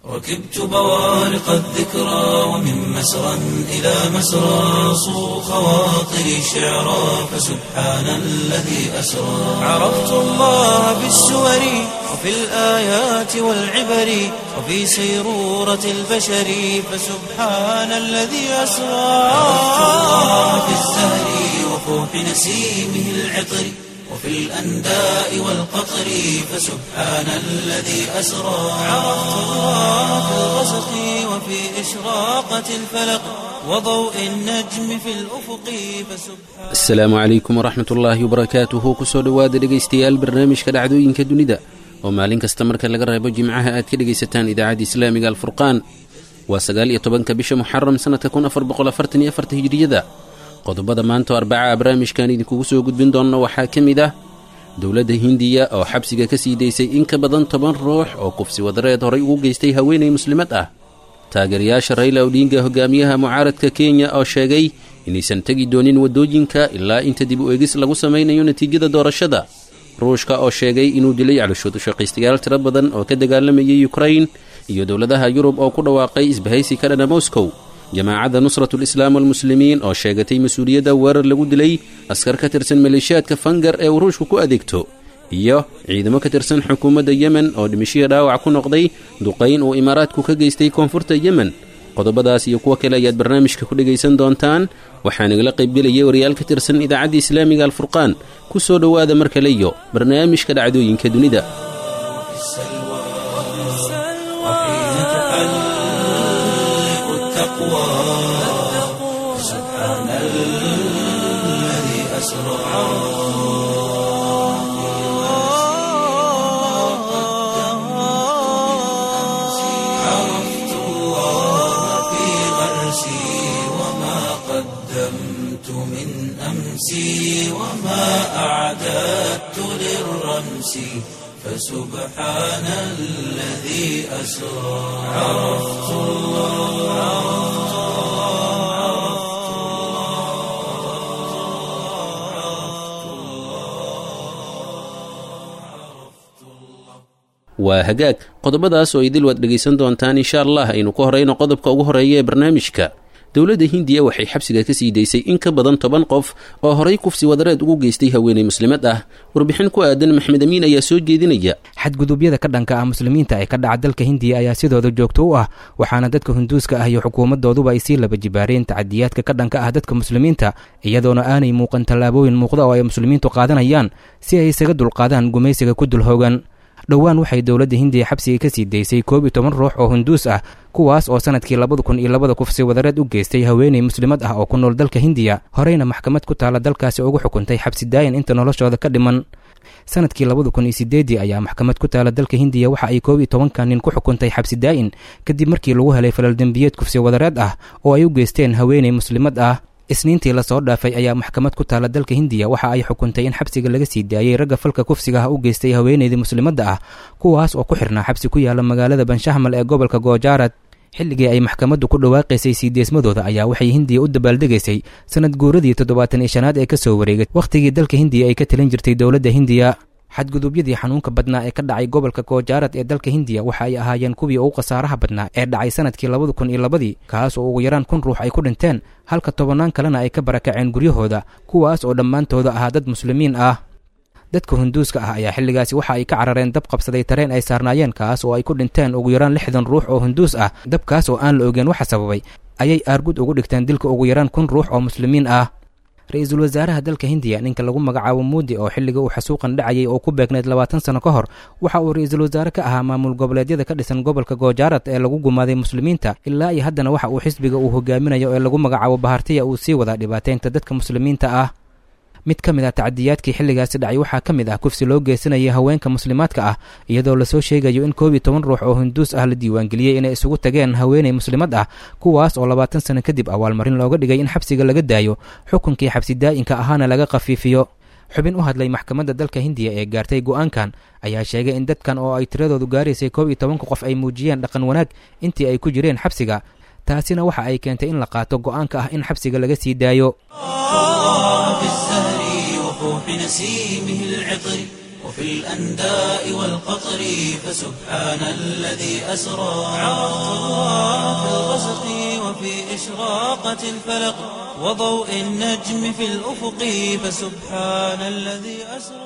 ركبت بوارق الذكرى ومن مسرى إلى مسرى صو خواطري شعرا فسبحان الذي أسرى عرفت الله بالسور وفي الآيات والعبر وفي سيرورة البشر فسبحان الذي أسرى عرفت الله بالزهر وفوح نسيمه العطر وفي الأنداء والقطر فسبحان الذي أسرى عرفت الله في الغسق وفي إشراقة الفلق وضوء النجم في الأفق فسبحان asalaamu calaykum waraxmat ullaahi wabarakaatuhu kusoo dhowaada dhegaystayaal barnaamijka dhacdooyinka dunida oo maalin kasta marka laga reebo jimcaha aad ka dhegaysataan idaacadda islaamiga alfurqaan waa sagaal iyo tobanka bisha muxaram sannadka kun afar boqol afartan iyo afarta hijriyada qodobada maanta oo arbaca barnaamijkan idinkugu soo gudbin doonno waxaa ka mid ah dowladda hindiya oo xabsiga ka sii daysay in ka badan toban ruux oo kufsi wadareed horay ugu geystay haweenay muslimad ah taageerayaasha rayla odhiinga hogaamiyaha mucaaradka kenya oo sheegay inaysan tegi doonin waddooyinka ilaa inta dib u eegis lagu samaynayo natiijada doorashada ruushka oo sheegay inuu dilay calooshood ushaqaystayaal tiro badan oo ka dagaalamayay yukrain iyo dowladaha yurub oo ku dhawaaqay isbahaysi ka dhana moscow jamaacadda nusratulislaam walmuslimiin oo sheegatay mas-uuliyadda weerar lagu dilay askar ka tirsan maleeshiyaadka fangar ee uu ruushku ku adeegto iyo ciidamo ka tirsan xukuumadda yemen oo dhimashihii dhaawac ku noqday duqayn uu imaaraadku ka geystay koonfurta yemen qodobadaas iyo kuwo kale ayaad barnaamijka ku dhegaysan doontaan waxaa nagala qaybgelaya wariyaal ka tirsan idaacadda islaamiga alfurqaan ku soo dhowaada mar kale iyo barnaamijka dhacdooyinka dunida في السلوى وحين تحلق التقوى سبحان الذي أسرى عرفت الله في غرسي وما قدمت من أمسي وما أعددت للرمس فسبحان الذي أسرى عرفت الله waa hagaag qodobadaas oo idil waad dhegaysan doontaan insha allah aynu ku horayno qodobka ugu horeeya ee barnaamijka dowladda hindiya waxay xabsiga ka sii daysay in ka badan toban qof oo horay kufsi wadareed ugu geystay haweenay muslimad ah warbixin ku aadan maxmed amiin ayaa soo jeedinaya xadgudubyada ka dhanka ah muslimiinta ee ka dhaca dalka hindiya ayaa sidooda joogto u ah waxaana dadka hunduuska ah iyo xukuumadooduba ay sii laba jibaareen tacadiyaadka ka dhanka ah dadka muslimiinta iyadoona aanay muuqan tallaabooyin muuqda oo ay muslimiintu qaadanayaan si ay isaga dulqaadaan gumaysiga ku dul hoogan dhowaan waxay dowladda hindiya xabsiga ka sii daysay koob iyo toban ruux oo hunduus ah kuwaas oo sanadkii labada kun iyo labada kufsi wadareed u geystay haweenay muslimad ah oo ku nool dalka hindiya horeyna maxkamad ku taala dalkaasi ugu xukuntay xabsi daayan inta noloshooda ka dhiman sanadkii labada kun iyo sideedii ayaa maxkamad ku taala dalka hindiya waxa ay koob iyo tobanka nin ku xukuntay xabsi daa'in kadib markii lagu helay falal dembiyeed kufsi wadareed ah oo ay u geysteen haweenay muslimad ah isniintii lasoo dhaafay ayaa maxkamad ku taala dalka hindiya waxa ay xukuntay in xabsiga laga sii daayey ragga falka kufsiga ah u geystay haweenaydii muslimadda ah kuwaas oo ku xirnaa xabsi ku yaala magaalada banshahmal ee gobolka goojaarad xilligii ay maxkamaddu ku dhawaaqaysay sii deesmadooda ayaa waxay hindiya u dabaaldegaysay sanad guuradii toddobaatan iyo shanaad ee ka soo wareegay wakhtigii dalka hindiya ay ka talin jirtay dowladda hindiya xadgudubyadii xanuunka badnaa ee ka dhacay gobolka goojaarad ee dalka hindiya waxa ay ahaayeen kuwii ugu khasaaraha badnaa ee dhacay sanadkii labada kun iyo labadii kaas oo ugu yaraan kun ruux ay ku dhinteen halka tobannaan kalena ay ka barakaceen guryahooda kuwaas oo dhammaantooda ahaa dad muslimiin ah dadka hunduuska ah ayaa xilligaasi waxa ay ka carareen dab qabsaday tareen ay saarnaayeen kaas oo ay ku dhinteen ugu yaraan lixdan ruux oo hunduus ah dabkaas oo aan la ogeen waxa sababay ayay aargud ugu dhigteen dilka ugu yaraan kun ruux oo muslimiin ah ra-iisul wasaaraha dalka hindiya ninka lagu magacaabo muudi oo xilliga uu xasuuqan dhacayay oo ku beegneyd labaatan sano ka hor waxa uu ra-iisul wasaare ka ahaa maamul goboleedyada ka dhisan gobolka goojaarad ee lagu gumaaday muslimiinta ilaa iyo haddana waxa uu xisbiga uu hogaaminayo ee lagu magacaabo bahartiya uu sii wadaa dhibaateynta dadka muslimiinta ah mid ka mid ah tacadiyaadkii xilligaasi dhacay waxaa ka mid ah kufsi loo geysanayay haweenka muslimaadka ah iyadoo lasoo sheegayo in koob iyo toban ruux oo hunduus ah la diiwaangeliyey inay isugu tageen haweenay muslimad ah kuwaas oo labaatan sano kadib awaalmarin looga dhigay in xabsiga laga daayo xukunkii xabsi daa'inka ahaana laga khafiifiyo xubin u hadlay maxkamadda dalka hindiya ee gaartay go-aankan ayaa sheegay in dadkan oo ay tiradoodu gaaraysay koob iyo tobanka qof ay muujiyeen dhaqan wanaag intii ay ku jireen xabsiga taasina waxa ay keentay in la qaato go-aanka ah in xabsiga laga sii daayo في الزهر وفوح نسيمه العطر وفي الأنداء والقطر فسبحان الذي أسرى عرفت الله في الغسق وفي إشراقة الفلق وضوء النجم في الأفق فسبحان الذي أسرى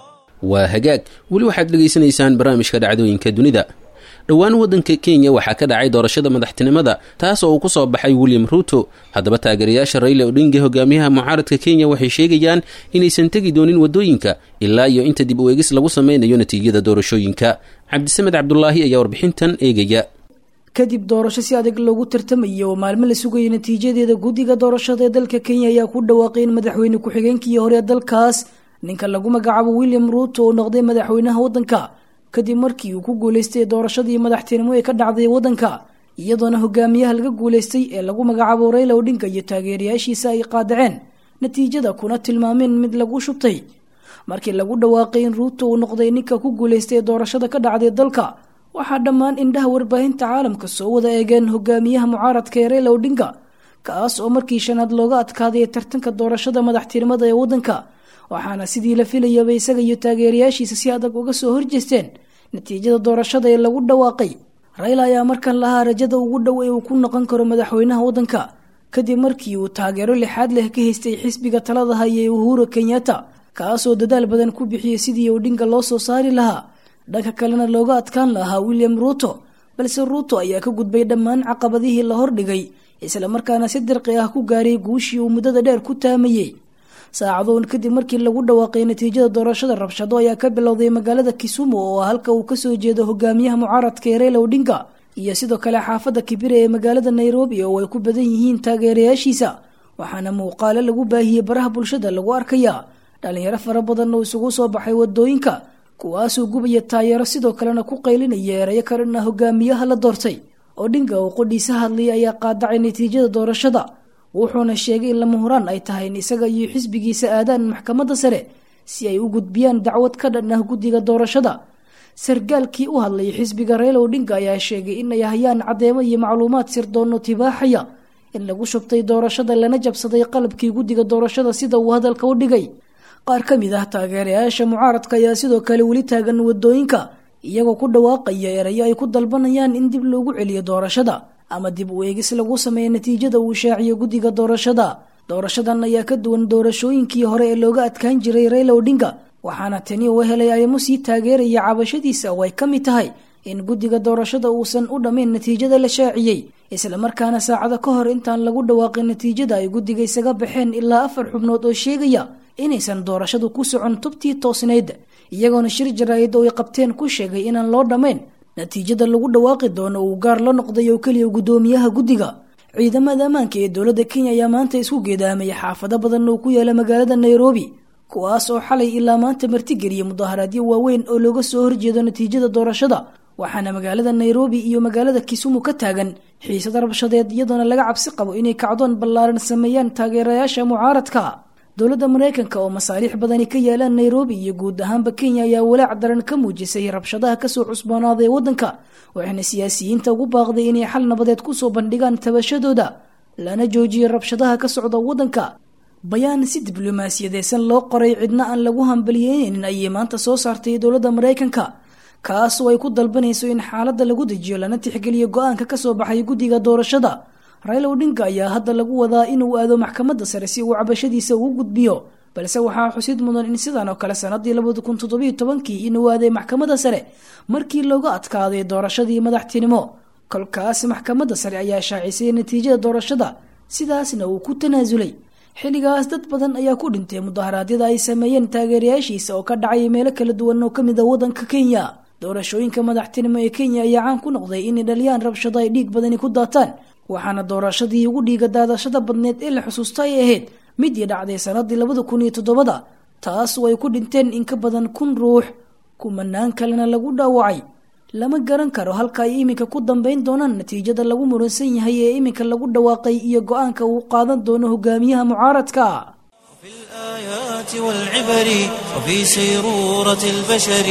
waa hagaag weli waxaad dhegaysanaysaan barnaamijka dhacdooyinka dunida dhowaan waddanka kenya waxaa ka dhacay doorashada madaxtinimada taas oo uu ku soo baxay william ruuto haddaba taageerayaasha rayla odhinga hogaamiyaha mucaaradka kenya waxay sheegayaan inaysan tegi doonin waddooyinka ilaa iyo inta dib u eegis lagu sameynayo natiijada doorashooyinka cabdisamed cabdulaahi ayaa warbixintan eegaya kadib doorasho si adag loogu tartamayay oo maalmo la sugayay natiijadeeda guddiga doorashada ee dalka kenya ayaa ku dhawaaqay in madaxweyne ku-xigeenkii hore ee dalkaas ninka lagu magacaabo william ruuto oo noqday madaxweynaha waddanka kadib markii uu ku guuleystay doorashadii madaxtinimo ee ka dhacday waddanka iyadoona hogaamiyaha laga guuleystay ee lagu magacaabo rayla odhinga iyo taageerayaashiisa ay qaadaceen natiijada kuna tilmaameen mid lagu shubtay markii lagu dhawaaqay in ruuto uu noqday ninka ku guuleystay doorashada ka dhacday dalka waxaa dhammaan indhaha warbaahinta caalamka soo wada eegeen hogaamiyaha mucaaradka ee rayla odhinga kaas oo markii shanaad looga adkaaday tartanka doorashada madaxtinimada ee waddanka waxaana sidii la filayaba isaga iyo taageerayaashiisa si adag uga soo horjeesteen natiijada doorashada ee lagu dhawaaqay rayla ayaa markan lahaa rajada ugu dhow ee uu ku noqon karo madaxweynaha waddanka kadib markii uu taageero lixaad leh ka haystay xisbiga talada haya ee uhuru kenyatta kaasoo dadaal badan ku bixiyey sidii odhinga loo soo saari lahaa dhanka kalena looga adkaan lahaa william ruuto balse ruuto ayaa ka gudbay dhammaan caqabadihii la hordhigay islamarkaana si dirqi ah ku gaaray guushii uu muddada dheer ku taamayey saacadoon kadib markii lagu dhawaaqay natiijada doorashada rabshado ayaa ka bilowday magaalada kisumu oo halka uu kasoo jeedo hogaamiyaha mucaaradka ee rayla odhinga iyo sidoo kale xaafadda kibire ee magaalada nairobi oo ay ku badan yihiin taageerayaashiisa waxaana muuqaalo lagu baahiyey baraha bulshada lagu arkayaa dhalinyaro fara badan oo isugu soo baxay wadooyinka kuwaasoo gubaya taayeero sidoo kalena ku qaylinaya erayo kalena hogaamiyaha la doortay odhinga oo qodhiisa hadlaya ayaa qaadacay natiijada doorashada wuxuuna sheegay in lama huraan ay tahay in isaga iyo xisbigiisa aadaan maxkamadda sare si ay u gudbiyaan dacwad ka dhan ah guddiga doorashada sargaalkii u hadlayay xisbiga rayla odhinga ayaa sheegay in ay hayaan caddeemo iyo macluumaad sirdoonno tibaaxaya in lagu shubtay doorashada lana jabsaday qalabkii guddiga doorashada sida uu hadalka u dhigay qaar ka mid ah taageerayaasha mucaaradka ayaa sidoo kale weli taagan wadooyinka iyagoo ku dhawaaqaya erayo ay ku dalbanayaan in dib loogu celiyo doorashada ama dib u eegis lagu sameeya natiijada uu shaaciyo guddiga doorashada doorashadan ayaa ka duwan doorashooyinkii hore ee looga adkaan jiray rayla odhinga waxaana tani uu helay ayamo sii taageeraya cabashadiisa oo ay ka mid tahay in guddiga doorashada uusan u dhammayn natiijada la shaaciyey islamarkaana saacado ka hor intaan lagu dhawaaqin natiijada ay guddiga isaga baxeen ilaa afar xubnood oo sheegaya inaysan doorashadu ku socon tubtii toosnayd iyagoona shir jaraa'id oo ay qabteen ku sheegay inaan loo dhammayn natiijada lagu dhawaaqi doono uu gaar la noqday oo keliya guddoomiyaha guddiga ciidamada ammaanka ee dowladda kenya ayaa maanta isku geedaamaya xaafado badan oo ku yaala magaalada nairobi kuwaas oo xalay ilaa maanta martigeliya mudaharaadyo waaweyn oo looga soo horjeedo natiijada doorashada waxaana magaalada nairobi iyo magaalada kisumu ka taagan xiisada rabshadeed iyadoona laga cabsi qabo inay kacdoon ballaaran sameeyaan taageerayaasha mucaaradka dowladda maraykanka oo masaaliix badani ka yaalaan nairobi iyo guud ahaanba kenya ayaa walaac daran ka muujisay rabshadaha kasoo cusboonaaday waddanka waxayna siyaasiyiinta ugu baaqday inay xal nabadeed kusoo bandhigaan tabashadooda lana joojiyo rabshadaha ka socda waddanka bayaan si diblomaasiyadeedsan loo qoray cidna aan lagu hambaliyeynin ayay maanta soo saartay dowladda maraykanka kaasoo ay ku dalbanayso in xaaladda lagu dejiyo lana tixgeliyo go-aanka kasoo baxay guddiga doorashada rayla odhinga ayaa hadda lagu wadaa inuu aado maxkamadda sare si uu cabashadiisa ugu gudbiyo balse waxaa xusid mudan in sidan oo kale sanadii labada kun toddobiyo tobankii inuu aaday maxkamadda sare markii looga adkaaday doorashadii madaxtinimo kolkaas maxkamadda sare ayaa shaacisay natiijada doorashada sidaasna uu ku tanaasulay xilligaas dad badan ayaa ku dhintay mudaharaadyada ay sameeyeen taageerayaashiisa oo ka dhacay meelo kala duwan oo kamid a waddanka kenya doorashooyinka madaxtinimo ee kenya ayaa caan ku noqday inay dhaliyaan rabshado ay dhiig badani ku daataan waxaana doorashadii ugu dhiiga daadashada badneed ee la xusuusta ay ahayd midii dhacday sanadii labada kun iyo toddobada taas oo ay ku dhinteen in ka badan kun ruux kumanaan kalena lagu dhaawacay lama garan karo halka ay iminka ku dambeyn doonaan natiijada lagu muransan yahay ee iminka lagu dhawaaqay iyo go-aanka uu qaadan doono hogaamiyaha mucaaradka في الآيات والعبر وفي سيرورة البشر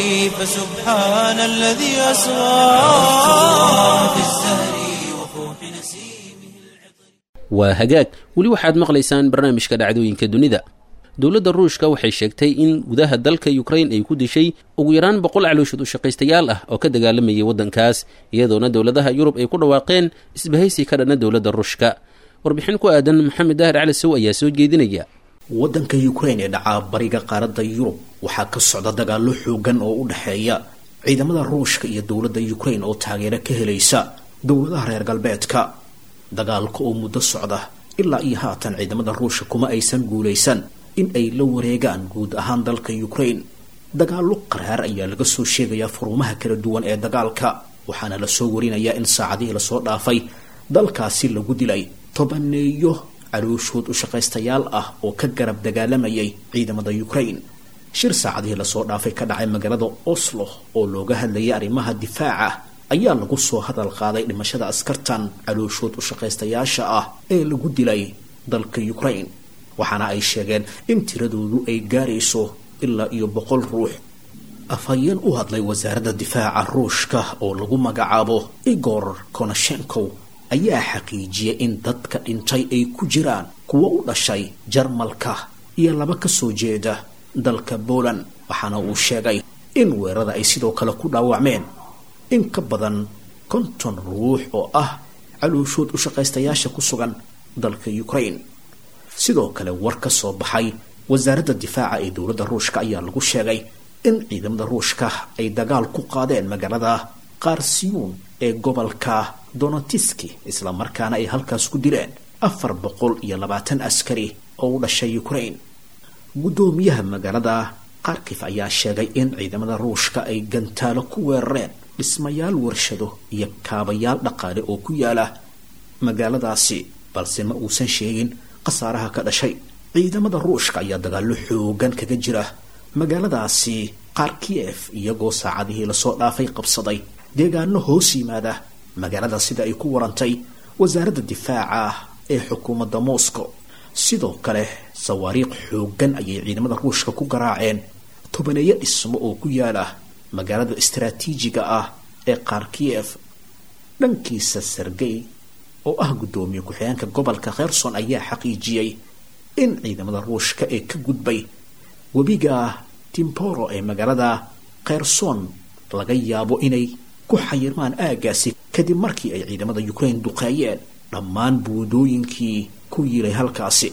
فسبحان الذي أسرى في الزهر وفوح نسيمه waa hagaag weli waxaad maqlaysaan barnaamijka dhacdooyinka dunida dowladda ruushka waxay sheegtay in gudaha dalka ukrain ay ku dishay ugu yaraan boqol calooshood u shaqaystayaal ah oo ka dagaalamayay waddankaas iyadoona dowladaha yurub ay ku dhawaaqeen isbahaysi ka dhana dowladda ruushka warbixin ku aadan maxamed daahir cali sow ayaa soo jeedinaya waddanka ukrain ee dhacaa bariga qaaradda yurub waxaa ka socda dagaallo xoogan oo u dhexeeya ciidamada ruushka iyo dowladda ukrain oo taageero ka helaysa dowladaha reer galbeedka dagaalka oo muddo socda ilaa iyo haatan ciidamada ruushka kuma aysan guulaysan in ay la wareegaan guud ahaan dalka ukrain dagaallo qaraar ayaa laga soo sheegayaa furumaha kala duwan ee dagaalka waxaana lasoo warinayaa in saacadihii lasoo dhaafay dalkaasi lagu dilay tobaneeyo calooshood u shaqaystayaal ah oo ka garab dagaalamayay ciidamada ukrain shir saacadihii lasoo dhaafay ka dhacay magaalada oslo oo looga hadlayay arrimaha difaaca ayaa lagu soo hadal qaaday dhimashada askartan calooshood u shaqaystayaasha ah ee lagu dilay dalka ukrain waxaana ay sheegeen in tiradoodu ay gaarayso ilaa iyo boqol ruux afhayeen u hadlay wasaaradda difaaca ruushka oo lagu magacaabo igor konashenkow ayaa xaqiijiyay in dadka dhintay ay ku jiraan kuwo u dhashay jarmalka iyo laba ka soo jeeda dalka poland waxaana uu sheegay in weerada ay sidoo kale ku dhaawacmeen in ka badan konton ruux oo ah calooshood u shaqaystayaasha ku sugan dalka ukrain sidoo kale war ka soo baxay wasaaradda difaaca ee dowladda ruushka ayaa lagu sheegay in ciidamada ruushka ay dagaal ku qaadeen magaalada qarsiyuun ee gobolka donatiski islamarkaana ay halkaas ku dileen afar boqol iyo labaatan askari oo u dhashay ukrain guddoomiyaha magaalada kharkif ayaa sheegay in ciidamada ruushka ay gantaalo ku weerareen dhismayaal warshado iyo kaabayaal dhaqaale oo ku yaala magaaladaasi balse ma uusan sheegin khasaaraha ka dhashay ciidamada ruushka ayaa dagaallo xoogan kaga jira magaaladaasi kharkiyef iyagoo saacadihii lasoo dhaafay qabsaday deegaano hoos yimaada magaalada sida ay ku warantay wasaaradda difaaca ee xukuumadda moscow sidoo kale sawaariikh xoogan ayay ciidamada ruushka ku garaaceen tobaneeyo dhismo oo ku yaala magaalada istaraatiijiga ah ee kharkiyef dhankiisa sergey oo ah guddoomiye ku-xigeenka gobolka kherson ayaa xaqiijiyey in ciidamada ruushka ee ka gudbay webiga timporo ee magaalada kherson laga yaabo inay ku xayirmaan aagaasi kadib markii ay ciidamada ukrain duqeeyeen dhammaan buudooyinkii ku yiilay halkaasi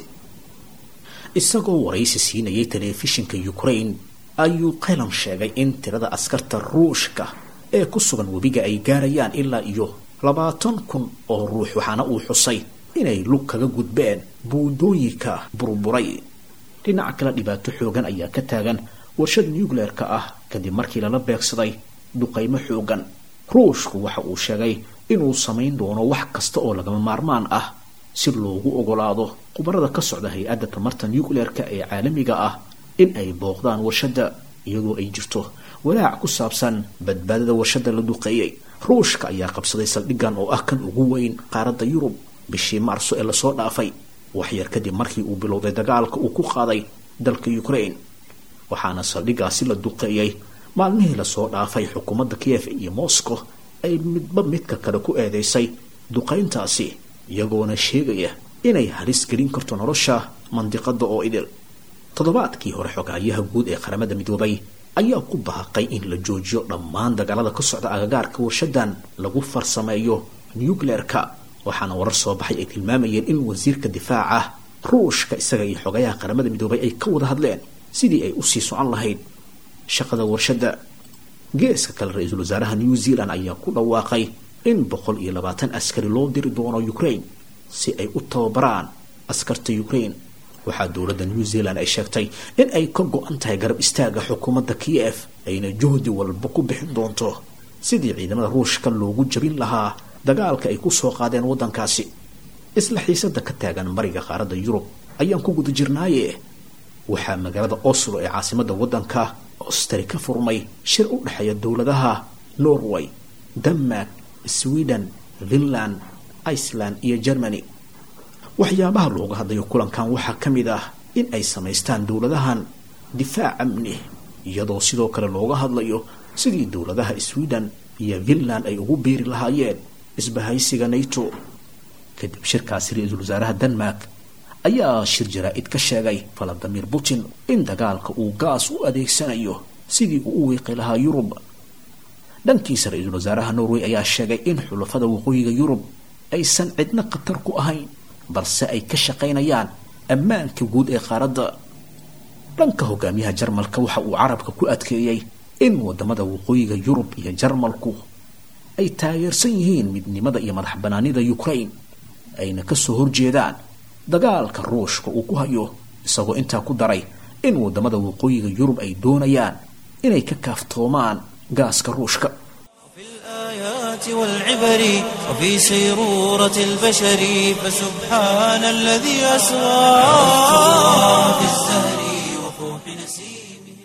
isagoo waraysi siinayay telefishinka ukrain ayuu qaylan sheegay in tirada askarta ruushka ee ku sugan webiga ay gaarayaan ilaa iyo labaatan kun oo ruux waxaana uu xusay inay lug kaga gudbeen buudooyinka burburay dhinaca kale dhibaato xoogan ayaa ka taagan warshad nucleer-ka ah kadib markii lala beegsaday duqaymo xoogan ruushku waxa uu sheegay inuu samayn doono wax kasta oo lagama maarmaan ah si loogu ogolaado khubarada ka socda hay-adda tamarta nucleer-ka ee caalamiga ah in ay booqdaan warshadda iyadoo ay jirto walaac ku saabsan badbaadada warshadda la duqeeyey ruushka ayaa qabsaday saldhiggan oo ah kan ugu weyn qaaradda yurub bishii maarso ee lasoo dhaafay waxyar kadib markii uu bilowday dagaalka uu ku qaaday dalka ukrain waxaana saldhiggaasi la duqeeyey maalmihii lasoo dhaafay xukuumadda kiev iyo moscow ay midba midka kale ku eedeysay duqayntaasi iyagoona sheegaya inay halis gelin karto nolosha mandiqada oo idil toddobaadkii hore xogaayaha guud ee qaramada midoobay ayaa ku baaqay in la joojiyo dhammaan dagaalada ka socda agagaarka warshadan lagu farsameeyo nucleer-ka waxaana warar soo baxay ay tilmaamayeen in wasiirka difaaca ruushka isaga iyo xogayaha qaramada midoobay ay ka wada hadleen sidii ay usii socon lahayd shaqada warshadda geeska kale ra-iisul wasaaraha new zealand ayaa ku dhawaaqay in boqol iyo labaatan askari loo diri doono ukraine si ay u tababaraan askarta ukraine waxaa dowladda new zealand ay sheegtay in ay ka go-an tahay garab istaaga xukuumadda kiev ayna juhdi walba ku bixin doonto sidii ciidamada ruushka loogu jabin lahaa dagaalka ay kusoo qaadeen waddankaasi isla xiisada ka taagan mariga qaaradda yurub ayaan ku guda jirnaaye waxaa magaalada oslo ee caasimadda waddanka ostari ka furmay shir u dhexeeya dowladaha norway denmark sweden finland iceland iyo germany waxyaabaha looga hadlayo kulankan waxaa ka mid ah in ay samaystaan dowladahan difaac amni iyadoo sidoo kale looga hadlayo sidii dowladaha sweden iyo finland ay ugu biiri lahaayeen isbahaysiga nato kadib shirkaasi ra-iisul wasaaraha denmark ayaa shir jaraa-id ka sheegay valadimir putin in dagaalka uu gaas u adeegsanayo sidii uu u wiiqi lahaa yurub dhankiisa ra-iisul wasaaraha norway ayaa sheegay in xulafada waqooyiga yurub aysan cidna khatar ku ahayn balse ay ka shaqaynayaan ammaanka guud ee qaaradda dhanka hogaamiyaha jarmalka waxa uu carabka ku adkeeyey in wadamada waqooyiga yurub iyo jarmalku ay taageersan yihiin midnimada iyo madax banaanida ukraine ayna kasoo horjeedaan dagaalka ruushka uu ku hayo isagoo intaa ku daray in wadamada waqooyiga yurub ay doonayaan inay ka kaaftoomaan gaaska ruushka الآيات والعبر وفي سيرورة البشر فسبحان الذي أسرى في الزهر وفوح نسيمه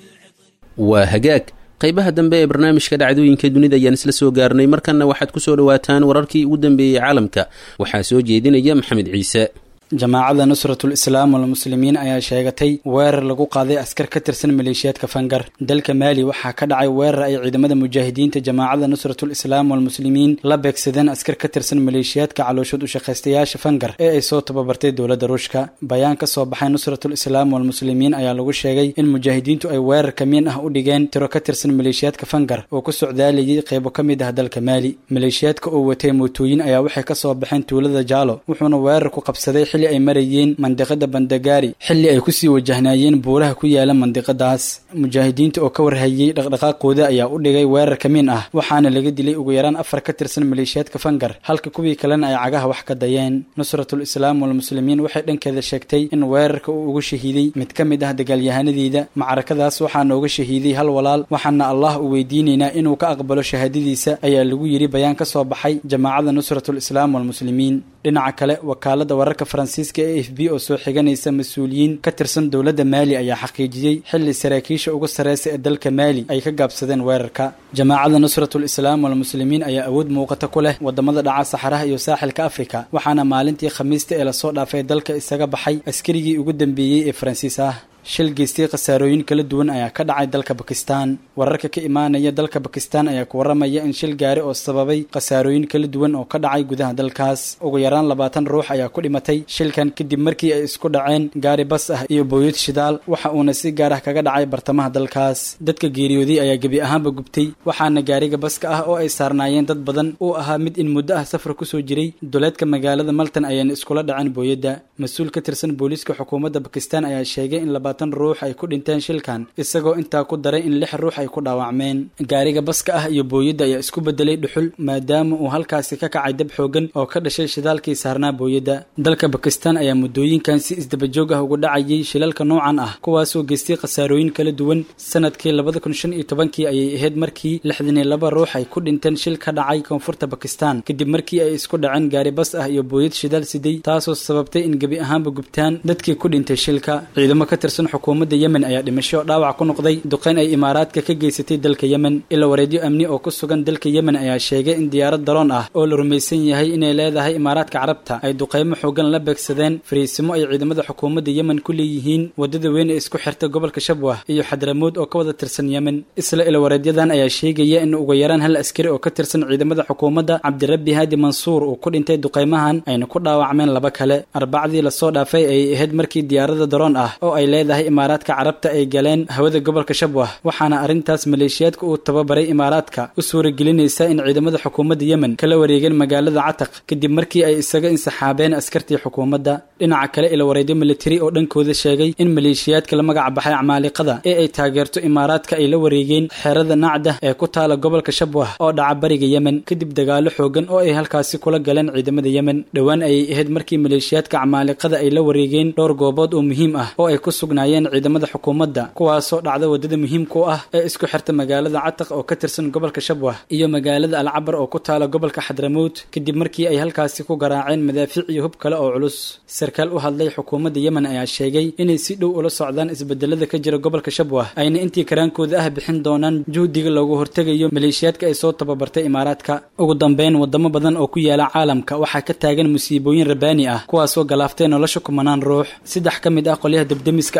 waa hagaag qaybaha dambe ee barnaamijka dhacdooyinka dunida ayaan isla soo gaarnay markanna waxaad ku soo dhowaataan wararkii ugu dambeeyey caalamka waxaa soo jeedinaya maxamed ciise jamaacada nusratul islaam walmuslimiin ayaa sheegatay weerar lagu qaaday askar ka tirsan maleeshiyaadka fangar dalka maali waxaa ka dhacay weerar ay ciidamada mujaahidiinta jamaacada nusratul islaam walmuslimiin la beegsadeen askar ka tirsan maleeshiyaadka calooshood ushaqaystayaasha fangar ee ay soo tababartay dowladda ruushka bayaan ka soo baxay nusratul islaam walmuslimiin ayaa lagu sheegay in mujaahidiintu ay weerar kamiin ah u dhigeen tiro ka tirsan maleeshiyaadka fangar oo ku socdaalayay qeybo ka mid ah dalka maali maleeshiyaadka oo watay mootooyin ayaa waxay kasoo baxeen tuulada jaalo wuxuuna weerar ku qabsaday xilli ay marayeen mandiqada bandagaari xilli ay kusii wajahnaayeen buuraha ku yaala mandiqadaas mujaahidiinta oo ka warhayey dhaqdhaqaaqooda ayaa u dhigay weerar kamiin ah waxaana laga dilay ugu yaraan afar ka tirsan maleeshiyaadka fangar halka kuwii kalena ay cagaha wax ka dayeen nusratul islaam walmuslimiin waxay dhankeeda sheegtay in weerarka uu ugu shahiiday mid ka mid ah dagaalyahanadiida macrakadaas waxaa nooga shahiiday hal walaal waxaana allah u weydiinaynaa inuu ka aqbalo shahaadadiisa ayaa lagu yidhi bayaan ka soo baxay jamaacada nusratul islaam walmuslimiin dhinaca kale wakaalada wararka faransiiska ee f b oo soo xiganaysa mas-uuliyiin ka tirsan dowladda maali ayaa xaqiijiyey xilli saraakiisha ugu sarreysa ee dalka maali ay ka gaabsadeen weerarka jamaacada nusratul islaam walmuslimiin ayaa awood muuqata ku leh wadamada dhaca saxaraha iyo saaxilka afrika waxaana maalintii khamiista ee lasoo dhaafay dalka isaga baxay askarigii ugu dambeeyey ee faransiis ah shil geystay khasaarooyin kala duwan ayaa ka dhacay dalka bakistan wararka ka imaanaya dalka bakistan ayaa ku waramaya in shil gaari oo sababay khasaarooyin kala duwan oo ka dhacay gudaha dalkaas ugu yaraan labaatan ruux ayaa ku dhimatay shilkan kadib markii ay isku dhaceen gaari bas ah iyo booyad shidaal waxa uuna si gaar ah kaga dhacay bartamaha dalkaas dadka geeriyooday ayaa gebi ahaanba gubtay waxaana gaariga baska ah oo ay saarnaayeen dad badan uu ahaa mid in muddo ah safar kusoo jiray duleedka magaalada maltan ayaana iskula dhaceen booyadda mas-uul ka tirsan booliiska xukuumadda bakistan ayaa sheegay in ruux ay ku dhinteen shilkan isagoo intaa ku daray in lix ruux ay ku dhaawacmeen gaariga baska ah iyo booyadda ayaa isku bedelay dhuxul maadaama uu halkaasi ka kacay dab xoogan oo ka dhashay shidaalkii saarnaa booyadda dalka bakistan ayaa muddooyinkan si isdabajoog ah ugu dhacayay shilalka noocan ah kuwaasoo geystay khasaarooyin kala duwan sanadkii labada kun shan iyo tobankii ayay ahayd markii lixdan iyo laba ruux ay ku dhinteen shil ka dhacay koonfurta bakistan kadib markii ay isku dhaceen gaari bas ah iyo booyad shidaal siday taasoo sababtay in gebi ahaanba gubtaan dadkii ku dhintay shilka ciidamo ka tirsan xukuumadda yemen ayaa dhimasho dhaawac ku noqday duqeyn ay imaaraadka ka geysatay dalka yemen ila wareedyo amni oo ku sugan dalka yemen ayaa sheegay in diyaarad daroon ah oo la rumaysan yahay inay leedahay imaaraadka carabta ay duqeymo xoogan la beegsadeen fariisimo ay ciidamada xukuumadda yemen ku leeyihiin wadada weyn ee isku xirta gobolka shabwah iyo xadramood oo ka wada tirsan yemen isla ila wareedyadan ayaa sheegaya in ugu yaraan hal askari oo ka tirsan ciidamada xukuumadda cabdirabbi haadi mansuur uu ku dhintay duqeymahan ayna ku dhaawacmeen laba kale arbacdii lasoo dhaafay ayay ahayd markii diyaarada daroon ah oo ay leedahay imaaraadka carabta ay galeen hawada gobolka shabwah waxaana arrintaas maleeshiyaadka uu tababaray imaaraadka u suuragelinaysa in ciidamada xukuumadda yemen kala wareegeen magaalada cataq kadib markii ay isaga insaxaabeen askartii xukuumadda dhinaca kale ila wareedyo militari oo dhankooda sheegay in maleeshiyaadka la magac baxay camaaliqada ee ay taageerto imaaraadka ay la wareegeen xerada nacda ee ku taala gobolka shabwah oo dhaca bariga yemen kadib dagaalo xoogan oo ay halkaasi kula galeen ciidamada yemen dhowaan ayay ahayd markii maleeshiyaadka camaaliqada ay la wareegeen dhowr goobood oo muhiim ah oo ay ku sugnaayeen ciidamada xukuumadda kuwaasoo dhacda wadada muhiimka u ah ee isku xirta magaalada cataq oo ka tirsan gobolka shabwah iyo magaalada alcabar oo ku taala gobolka xadramout kadib markii ay halkaasi ku garaaceen madaafiic iyo hub kale oo culus sarkaal u hadlay xukuumadda yemen ayaa sheegay inay si dhow ula socdaan isbedelada ka jira gobolka shabwah ayna intii karaankooda ah bixin doonaan juhdiga loogu hortegayo maleeshiyaadka ay soo tababartay imaaraadka ugu dambeyn wadamo badan oo ku yaala caalamka waxaa ka taagan musiibooyin rabaani ah kuwaasoo galaaftay nolosha kumanaan ruux saddex ka mid ah qolyaha debdemiska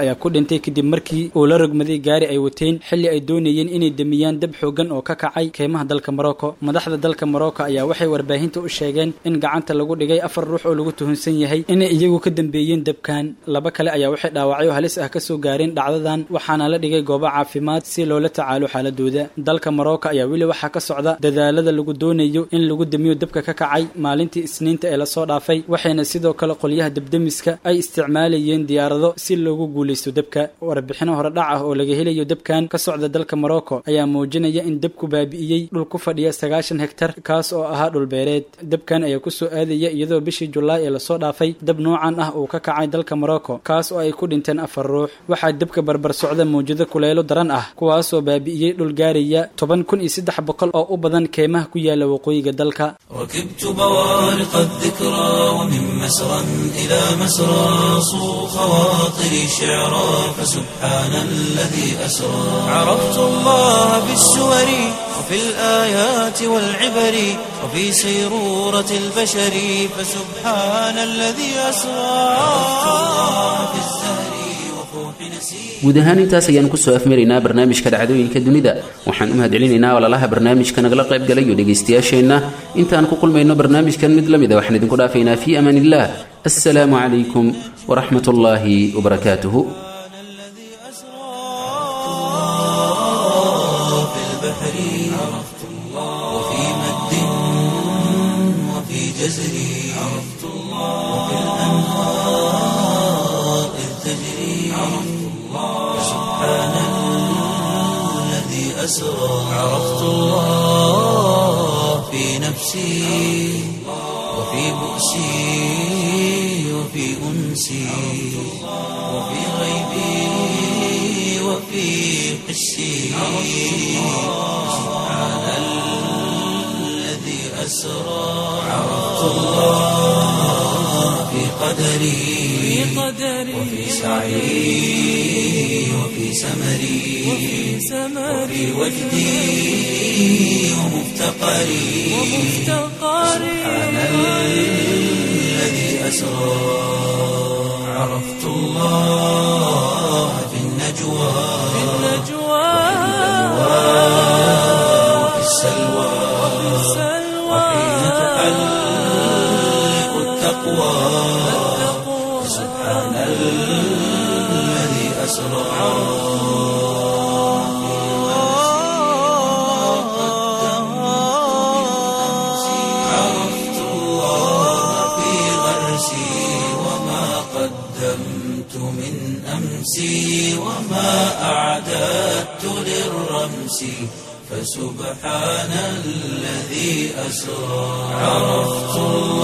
ayaa ku dhintay kadib markii uu la rogmaday gaari ay wateen xilli ay doonayeen inay demiyaan dab xoogan oo ka kacay keymaha dalka morocco madaxda dalka morocco ayaa waxay warbaahinta u sheegeen in gacanta lagu dhigay afar ruux oo lagu tuhunsan yahay inay iyagu ka dambeeyeen dabkan laba kale ayaa waxay dhaawacyo halis ah kasoo gaareen dhacdadan waxaana la dhigay goobo caafimaad si loola tacaalo xaaladooda dalka morocco ayaa weli waxaa ka socda dadaalada lagu doonayo in lagu damiyo dabka ka kacay maalintii isniinta ee lasoo dhaafay waxayna sidoo kale qolyaha dabdemiska ay isticmaalayeen diyaarado si loogu guulaysto dabka warbixino horedhac ah oo laga helayo dabkan ka socda dalka morocco ayaa muujinaya in dabku baabi'iyey dhul ku fadhiya sagaashan hektar kaas oo ahaa dhulbeereed dabkan ayaa kusoo aadaya iyadoo bishii julaay ee lasoo dhaafay dab noocan ah uu ka kacay dalka morocco kaas oo ay ku dhinteen afar ruux waxaa dabka barbar socda mawjado kuleelo daran ah kuwaasoo baabi'iyey dhul gaaraya toban kun iyo saddex boqol oo u badan keymaha ku yaala waqooyiga dalka ركبت بوارق الذكرى ومن مسرى إلى مسرى صو خواطري شعرا فسبحان الذي أسرى عرفت الله في السور وفي الآيات والعبر وفي سيرورة البشر فسبحان الذي أسرى عرفت الله في الزهر وفوح نسير guud ahaan intaas ayaanu kusoo afmaraynaa barnaamijka dhacdooyinka dunida waxaan u mahadcelinaynaa walaalaha barnaamijka nagala qayb galayo dhegaystayaasheenna intaan ku kulmayno barnaamijkan mid la mid a waxaan idinku dhaafaynaa fii amaan illah assalaamu calaykum waraxmat ullaahi wabarakaatuhu الذي أسرى في البحر عرفت الله وفي مد وفي جزر عرفت الله وفي الأنهار إذ تجري عرفت الله سبحان الذي أسرى عرفت الله في نفسي وفي بؤسي وفي أنسي وفي غيبي وفي قسي سبحان الذي أسرى عرفت الله في قدري وفي سعي وفي سمري وفي وجدي ومفتقري سبحان الذي أسرى عرفت الله في النجوى وفي السلوى وحين تحلق التقوى سبحان الذي أسرى عرفت الله في غرسي وما قدمت من أمسي وما أعددت للرمس فسبحان الذي أسرى عرفت الله